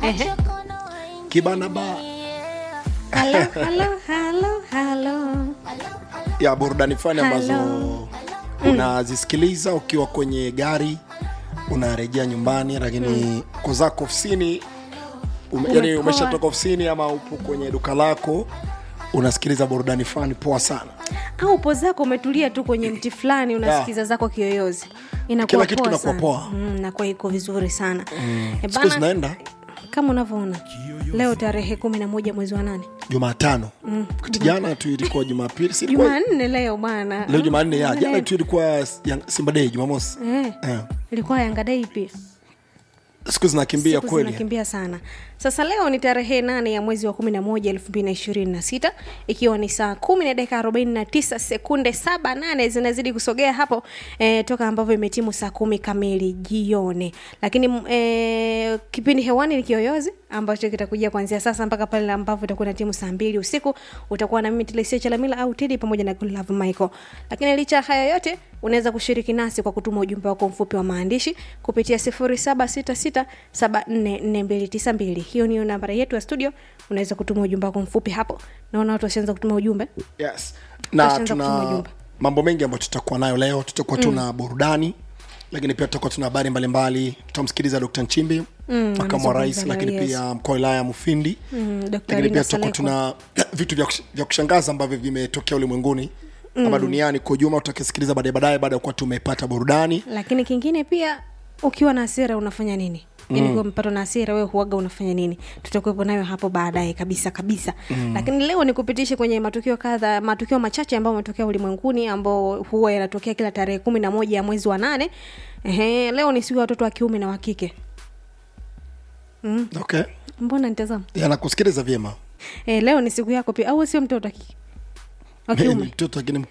Ehe. kibana ba Halo, halo, halo, halo. ya burudani fani ambazo Hello. unazisikiliza ukiwa kwenye gari unarejea nyumbani lakini uko zako ofisini ume, yani Umepoa. umeshatoka ofisini ama upo kwenye duka lako unasikiliza burudani fani poa sana au upo zako umetulia tu kwenye mti fulani unasikiza zako kiyoyozi inakuwa Kila kitu poa kinakuwa sana. poa. Mm, nakuwa iko vizuri sana Eh, siku bana, zinaenda kama unavyoona leo tarehe kumi na moja mwezi wa nane jumatano kati jana tu ilikuwa jumapili si ilikuwa- jumanne leo bwana leo jumanne ya Mm, jana leo. tu ilikuwa Yang- simba dei jumamosi Eh, Eh. ilikuwa yangadei pia siku zinakimbia Siku kweli zinakimbia sana sasa leo ni tarehe nane ya mwezi wa kumi na moja elfu mbili na ishirini na sita ikiwa ni saa kumi na dakika arobaini na tisa sekunde saba nane zinazidi kusogea hapo eh, toka ambavyo imetimu saa kumi kamili jioni lakini mm, eh, kipindi hewani ni kiyoyozi ambacho kitakuja kuanzia sasa mpaka pale ambapo itakuwa na timu saa mbili usiku utakuwa na mimi Telesia Chalamila au Tedi pamoja na Love Michael lakini licha ya haya yote unaweza kushiriki nasi kwa kutuma ujumbe wako mfupi wa maandishi kupitia 0766744292 hiyo niyo nambari yetu ya studio unaweza kutuma ujumbe wako mfupi hapo naona watu washaanza kutuma ujumbe yes. na Washaanza kutuma tuna ujumbe. mambo mengi ambayo tutakuwa nayo leo tutakuwa tuna burudani lakini pia tutakuwa tuna habari mbalimbali tutamsikiliza dkt nchimbi makamu wa rais anazungumza lakini leo, yes. pia mkoa wa wilaya mufindi Mm, Dr. lakini Linda pia tutakuwa Saleko. tuna vitu vya, kush- vya kushangaza ambavyo vimetokea ulimwenguni ama duniani kwa ujumla tutakisikiliza baadaye baadaye baada ya kuwa tumepata burudani lakini kingine pia ukiwa na hasira unafanya nini yani ukiwa umepatwa na hasira wewe huaga unafanya nini tutakuwepo nayo hapo baadaye kabisa kabisa mm. lakini leo nikupitishe kwenye matukio kadha matukio machache ambayo ametokea ulimwenguni ambao huwa yanatokea kila tarehe kumi na moja ya mwezi wa nane Ehe, leo ni siku ya watoto wa kiume na wa kike okay mbona nitazama yanakusikiliza vyema e, leo ni siku yako pia au sio mtoto wa kike wa Mimi ni kiume mtoto lakini